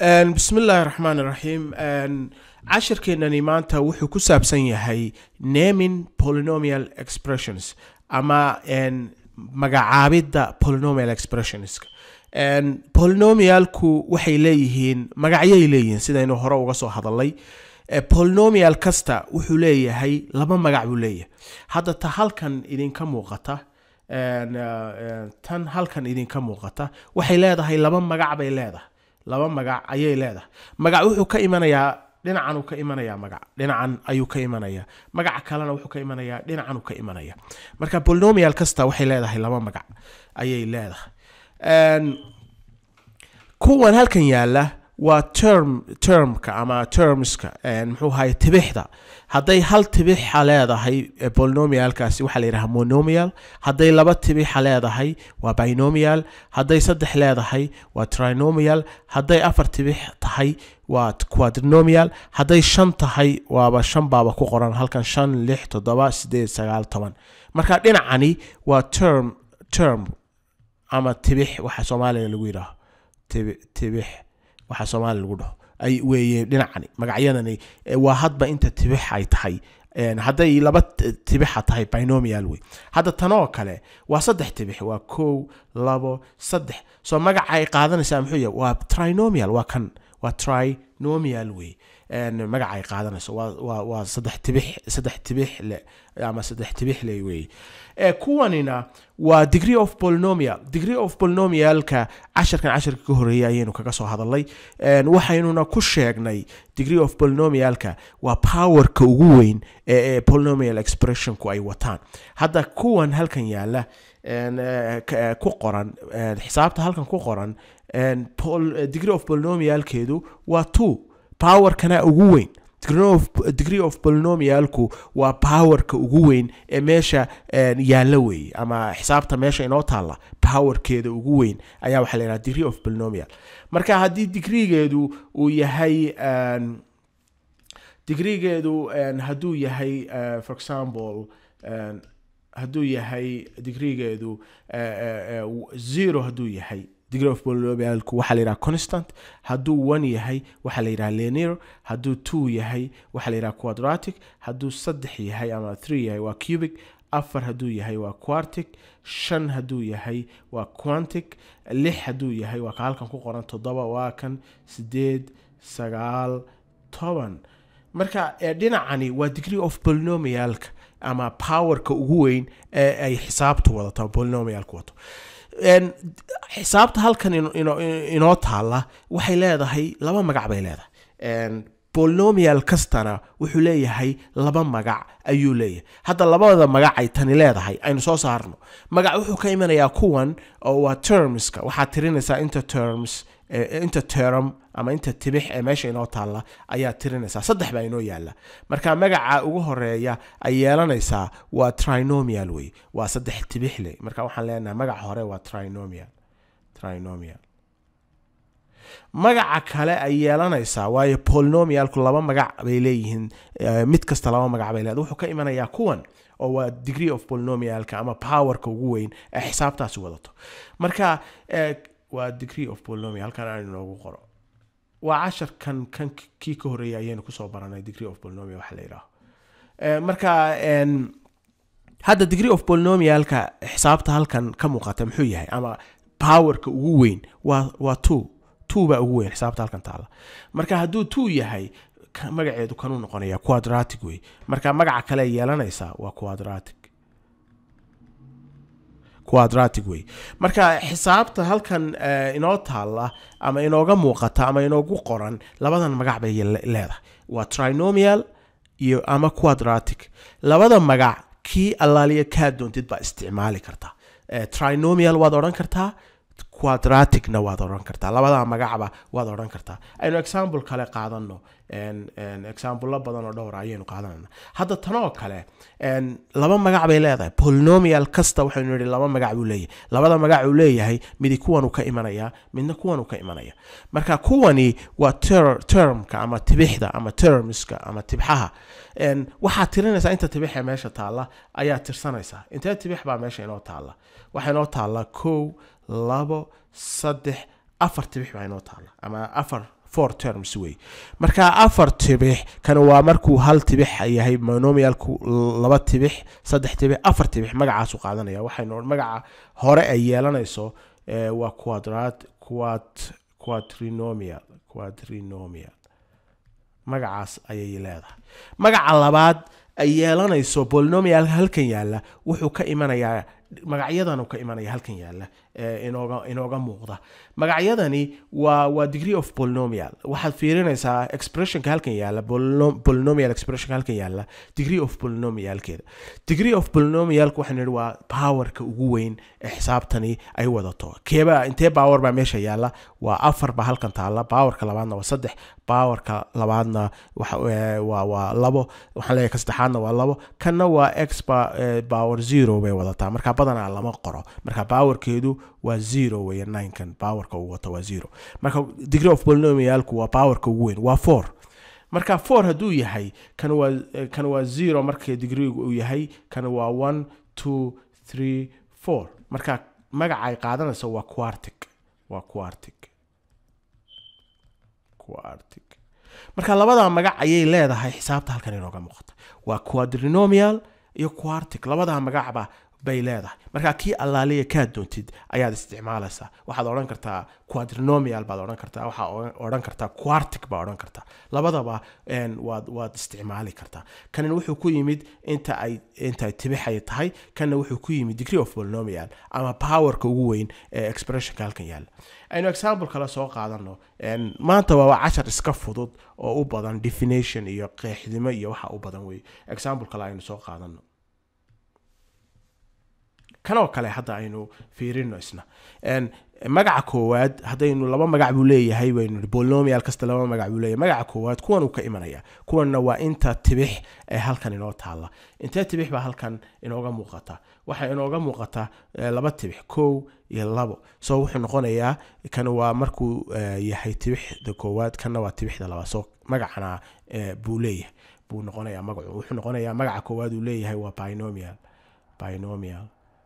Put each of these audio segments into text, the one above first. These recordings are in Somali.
bismi illaahi raxmaan iraxiim cashirkeenani maanta wuxuu ku saabsan yahay naming polynomial expressions ama magacaabidda polynomial expressionska polynomialku waxay leeyihiin magacyay leeyihiin sidaynu hore uga soo hadalay polynomial kasta wuxuu leeyahay laba magac buu leeyahay hadda ta halkan idinka muuqata tan halkan idinka muuqata waxay leedahay laba magac bay leedahay laba magac ayay leedahay magac wuxuu ka imanayaa dhinacan uu ka imanayaa magac dhinacan ayuu ka imanayaa magaca kalena wuxuu ka imanayaa dhinacan uu ka imanaya marka polynomial kasta waxay leedahay laba magac ayay leedahay kuwan halkan yaala waa term termka ama termska muxuu ahay tibixda hadday hal tibixa leedahay polynomialkaasi waxaa la yidhaha monomial hadday laba tibixa leedahay waa binomial hadday saddex leedahay waa trinomial hadday afar tibix tahay waa quadrinomial hadday shan tahay waaba shan baaba ku qoran halkan shan lix toddoba sideed sagaal toban marka dhinacani waa term term ama tibix waxa soomaaliga lagu yidhaaho tibix waxa soomaaliya lagu dhaho ay weeye dhinacani magacyadani waa hadba inta tibix ay tahay hadday laba tibixa tahay binomial wey hadda tanoo kale waa saddex tibix waa kow labo saddex soo magaca ay qaadanaysaa muxuu yahay waa trinomial waa kan waa trinomial wey magaca ay qaadanayso waa waa saddex tibix saddex tibix le ama saddex tibix le wey kuwanina waa degree of polynomial degree of polynomialka casharkan casharka ka horeeyay ayaynu kaga soo hadalnay waxaynuna ku sheegnay degree of polynomialka waa powerka ugu weyn ee polynomial expressionku ay wataan hadda kuwan halkan yaala ku qoran xisaabta halkan ku qoran degree of polynomialkeedu waa two powerkana ugu weyn degree of polynomialku waa powerka ugu weyn ee meesha yaalla weeye ama xisaabta meesha inoo taalla powerkeeda ugu weyn ayaa waxaa la yidhaha degree of polynomial marka haddii digreegeedu uu yahay digreegeedu hadduu yahay for example hadduu yahay digreegeedu zero hadduu yahay degree of polynomialku waxaa la yidhaha constant hadduu one yahay waxaa la yidhaha linear hadduu two yahay waxaa la yidhaha quadratic hadduu saddex yahay ama three yahay waa cubic afar hadduu yahay waa quartic shan hadduu yahay waa quantic lix hadduu yahay waa ka halkan ku qoran toddoba waa kan sideed sagaal toban marka dhinacani waa degree of polynomialka ama powerka ugu weyn ee ay xisaabtu wadato polynomialku wato xisaabta halkan inoo taalla waxay leedahay laba magac bay leedahay polynomial kastana wuxuu leeyahay laba magac ayuu leeyahay hadda labada magac ay tani leedahay aynu soo saarno magac wuxuu ka imanayaa kuwan oo waa termska waxaad tirinaysaa inta terms inta term ama inta tibix ee meesha inoo taalla ayaad tirinaysaa saddex baa inoo yaalla marka magaca ugu horeeya ay yeelanaysaa waa trinomial wey waa saddex tibix le marka waxaan leenahay magaca hore waa trinomial trinomial magaca kale ay yeelanaysaa waayo polynomialku laba magac bay leeyihiin mid kasta laba magac bay leedahay wuxuu ka imanayaa kuwan oo waa degree of polynomialka ama powerka ugu weyn ee xisaabtaasi wadato marka waa degree of polynomial halkan aan inoogu qoro waa casharkan kan kii ka horeeyay ayaynu kusoo baranay degree of polynomial waxa la yidhaaho marka hadda degree of polynomialka xisaabta halkan ka muuqata muxuu yahay ama powerka ugu weyn waa waa two two baa ugu weyn xisaabta halkan taala marka hadduu two yahay magaceedu kanuu noqonaya quadratic wey marka magaca kale yeelanaysaa waa quadratic quadratic wey marka xisaabta halkan inoo taalla ama inooga muuqata ama inoogu qoran labadan magac bay leedahay waa trinomial iyo ama quadratic labada magac kii allaaliya kaa doontid baa isticmaali kartaa trinomial waad odhan kartaa quadraticna waad odhan kartaa labada magacba waad odhan kartaa aynu example kale qaadano examplelo badan oo dhowra ayaynu qaadanana hadda tanoo kale laba magac bay leedahay polynomial kasta waxaynu nihi laba magac buu leeyahay labada magac uu leeyahay midi kuwanuu ka imanaya midna kuwanuu ka imanaya marka kuwani waa termka ama tibixda ama termska ama tibxaha waxaad tirinaysaa inta tibix ee meesha taalla ayaa tirsanaysaa intee tibix baa meesha inoo taalla waxaa inoo taalla kow labo saddex afar tibix baa inoo taalla ama afar four terms wey marka afar tibix kan waa markuu hal tibix yahay monomialku laba tibix saddex tibix afar tibix magacaasu qaadanaya waxaynu magaca hore ay yeelanayso eh, waa quadrat quad quadrinomial quadrinomial magacaas ayay leedahay magaca labaad ay yeelanayso polynomial halkan yaalla wuxuu ka imanayaa magacyadan ka imanaya halkan yaalla ee inooga inooga muuqda magacyadani waa waa degree of polynomial waxaad fiirinaysaa expressionka halkan yaalla polyno- polynomial expressionka halkan yaalla degree of polynomialkeeda degree of polynomialka waxaan nidhi waa powerka ugu weyn ee xisaabtani ay wadato keeba intee power baa meesha yaalla waa afar baa halkan taalla powerka labaadna waa saddex powerka labaadna waxa ee, waa waa labo waxaan leeyahay ka saddexaadna waa labo kanna waa x ba- ee, power zero bay wadataa marka badanaa lama qoro marka powerkeedu waa zero weeye ninekan powerka uu wato waa zero marka degree of polynomialku waa powerka ugu weyn waa four marka four hadduu yahay kan waa eh, kan waa zero marka degreegu uu yahay kan waa one two three four marka magaca ay qaadanayso waa quartic waa quartic quartic marka labada magac ayay leedahay xisaabta halkan inooga muuqata waa quadrinomial iyo quartic labada magacba bay leedahay marka kii allaaliya kaa doontid ayaad isticmaalaysaa waxaad odhan kartaa quadrinomial baad odhan kartaa waxaa odhan- odhan kartaa quartic baa odhan kartaa labadaba een, waad waad isticmaali kartaa kanin wuxuu ku yimid inta ay inta ay tibixay tahay kanna wuxuu ku yimid degree of polynomial ama powerka ugu weyn ee expressionka halkan yaalla aynu example kale soo qaadano een, maanta waa cashar iska fudud oo u badan definition iyo qeexdimo iyo waxa u badan wey example kale aynu soo qaadano kanoo kale hadda aynu fiirino isna Een, magaca koowaad haddaynu laba magac buu leeyahay waynu nihi, polynomial kasta laba magac buu leeyahay magaca koowaad kuwan uu ka imanaya kuwanna waa inta tibix ee halkan inoo taalla intee tibix baa halkan inooga muuqata waxaa inooga muuqata eh, laba tibix kow iyo labo so wuxuu noqonayaa kan waa markuu eh, yahay tibixda koowaad kanna waa tibixda labaad so magacana eh, buu leeyahay buu noqonayaa magacu wuxuu noqonayaa magaca koowaad uu leeyahay waa binomial binomial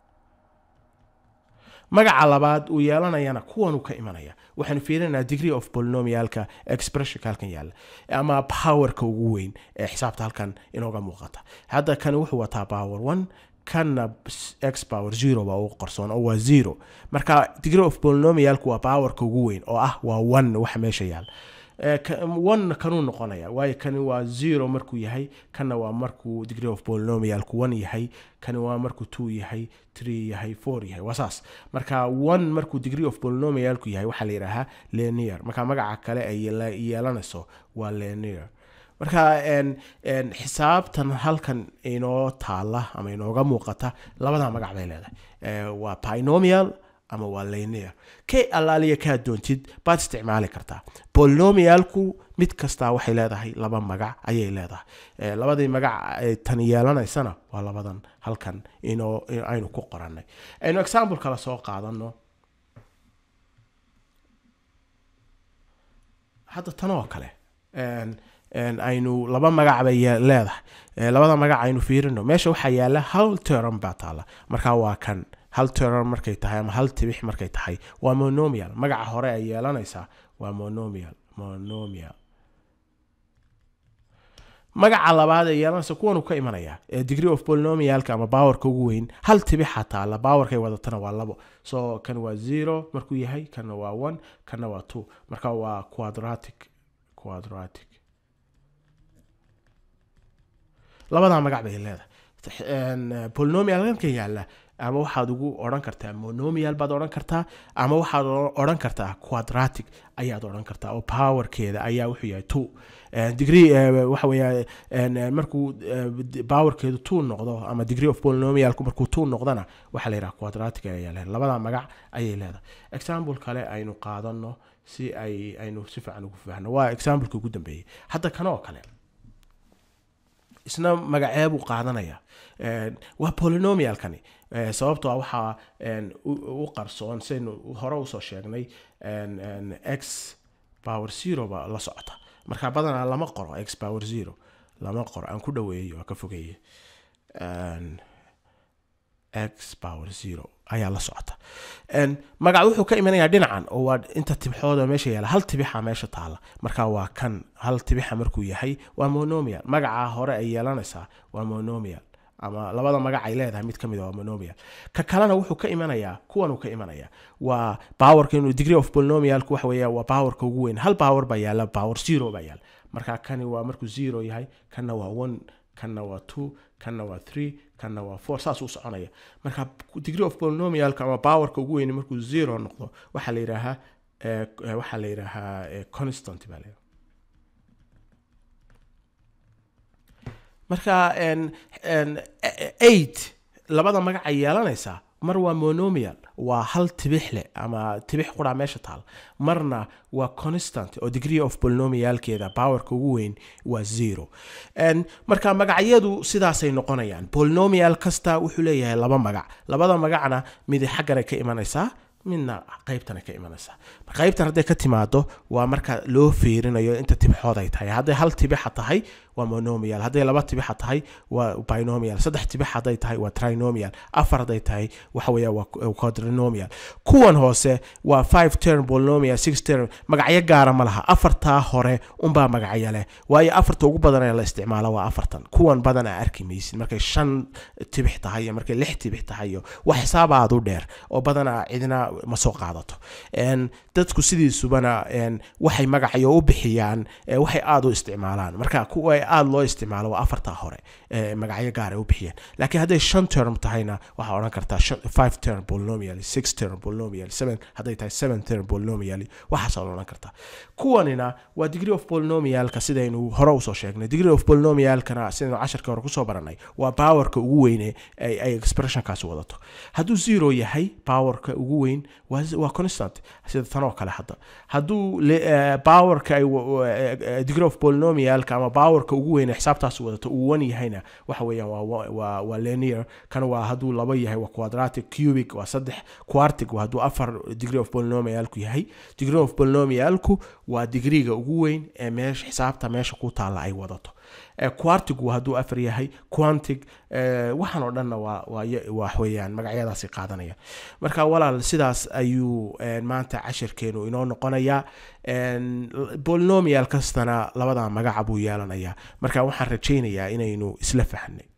magaca labaad uu yeelanayana kuwanuu ka imanaya waxaanu fiirinaynaa degree of polynomialka expressionka halkan yaalla ama powerka ugu weyn ee xisaabta halkan inooga muuqata hadda kan wuxuu wataa power one kanna s- x power zero baa ugu qarsoon oo waa zero marka degree of polynomialku waa powerka ugu weyn oo ah waa one waxa meesha yaalla Eh, ka- one kanuu noqonaya waayo kani waa zero markuu yahay kanna waa markuu degree of polynomialku one yahay kani waa markuu two yahay three yahay four yahay waa saas marka one markuu degree of polynomialku yahay waxaa la yidhaahaa linear marka magaca kale ay yeela- yeelanayso waa linear marka en en xisaabtan halkan inoo taala ama inooga muuqata labada magac bay leedahay Eh, waa binomial ama waa linear kay allaaliya kaa doontid baad isticmaali kartaa polynomialku mid kastaa waxay leedahay laba magac ayay leedahay Eh, labadii magac ay tan yeelanaysana waa labadan halkan inoo in aynu ku qorannay aynu example kale soo qaadano hadda tan oo kale En- en aynu laba magac bay ye- leedahay Eh, labada magac aynu fiirino meesha waxaa yaala hal term baa taala marka waa kan hal term markay tahay ama hal tibix markay tahay waa monomial magaca hore ay yeelanaysaa waa monomial monomial magaca labaad ee yeelanaysa kuwanuu ka imanaya ee degree of polynomialka ama powerka ugu weyn hal tibixa taala powerkay wadatana waa labo so kan waa zero markuu yahay kanna waa one kanna waa two marka waa quadratic quadratic labadaa magac bay leedahay En, eh, polynomial halkan yaalla ama waxaad ugu odhan kartaa monomial baad odhan kartaa ama waxaad o- odhan kartaa quadratic ayaad odhan kartaa oo powerkeeda ayaa wuxuu yahay two Eh, degree eh, waxa weeya en, eh, markuu eh, d- powerkeedu two noqdo ama degree of polynomialku markuu two noqdona waxaa la yidhaha quadratic ayaa leedahay labada magac ayay leedahay example kale aynu qaadano si ay aynu si fiican ugu fahno waa exampleka ugu dambeeyey hadda kanoo kale isna magacee buu qaadanaya En, waa polynomialkani Eh, sababtoo ah waxaa en, u u qarsoon saynu hore usoo sheegnay en- en, x power zero ba la socota marka badanaa lama qoro x power zero lama qoro aan ku dhaweeyo waa ka fogeeye En, x power zero ayaa la socota En, magac wuxuu ka imanayaa dhinacan oo waa inta tibxooda meesha yaala hal tibixa meesha taala marka waa kan hal tibixa markuu yahay waa monomial magaca hore ay yeelanaysaa waa monomial ama labada magac ay leedahay mid ka mid a waa monomial ka kalena wuxuu ka imanayaa kuwanuu ka imanayaa waa powerka inuu degree of polynomialku waxa weeya waa powerka ugu weyn hal power baa yaala power zero baa yaala marka kani waa markuu zero yahay kanna waa one kanna waa two kanna waa three kanna waa four saas u soconaya marka degree of polynomialka ama powerka ugu weyn markuu zero noqdo waxaa la yidhaahaa eh, eh, waxaa la yidhaahaa eh, constant baa la yidhaha marka en- en, eh, eight labada magac ay yeelanaysaa mar waa monomial waa hal tibix leh ama tibix quraa meesha taal marna waa constant oo degree of polynomialkeeda powerka ugu weyn waa zero En, marka magacyadu sidaasay noqonayaan polynomial kasta wuxuu leeyahay laba magac labada magacna mid xagganay ka imanaysaa midna qaybtana ka imanaysaa qaybtan hadday ka timaado waa marka loo fiirinayo inta tibixood ay tahay hadday hal tibixa tahay waa monomial hadday laba tibixa tahay waa binomial saddex tibix hadday tahay waa trinomial afar hadday tahay waxa weeya waa quadrinomial kuwan hoose waa five term polynomial six term magacyo gaara ma laha afartaa hore unbaa magacyo leh waayo afarta ugu badan ee la isticmaalo waa afartan kuwan badan aa arki maysid markay shan tibix tahay iyo markay lix tibix tahay iyo wax xisaab aad u dheer oo badanaa cidina ma soo qaadato En, dadku sidiisubana en, waxay magacyo u bixiyaan eh, waxay aada u isticmaalaan marka kuwa aada loo isticmaalo waa afartaa hore eh, magacyo gaar ay u bixiyaan laakiin hadday shan term tahayna waxaa odhan kartaa shan- five term polynomial six term polynomial seven hadday tahay seven term polynomial waxaasaa odhan kartaa kuwanina waa degree of polynomialka sidaynu hore usoo sheegnay degree of polynomialkana sidaynu casharka hore kusoo baranay waa powerka ugu weyne ay ay expressionkaas wadato hadduu zero yahay powerka ugu weyn waa waa constant sida tan oo kale hadda hadduu le- eh, powerka ay wa- wa- eh, eh, degree of polynomialka ama powerka ugu weyn ee xisaabtaas wadato uu one yahayna waxa weeyaan waa wa- waa waa linear kan waa hadduu laba yahay waa quadratic cubic waa saddex quartic waa hadduu afar degree of polynomialku yahay degree of polynomialku waa digriga ugu weyn ee meesha xisaabta meesha ku taalla ay wadato Eh, quartigu hadduu afar yahay quantig eh, waxaan oo dhanna waa waa ya- wax weeyaan magacyadaasi qaadanaya marka walaal sidaas ayuu eh, maanta cashirkeenu inoo noqonayaa En, polynomial kastana labada magaca buu yeelanayaa marka waxaan rajaynayaa inaynu isla fahnay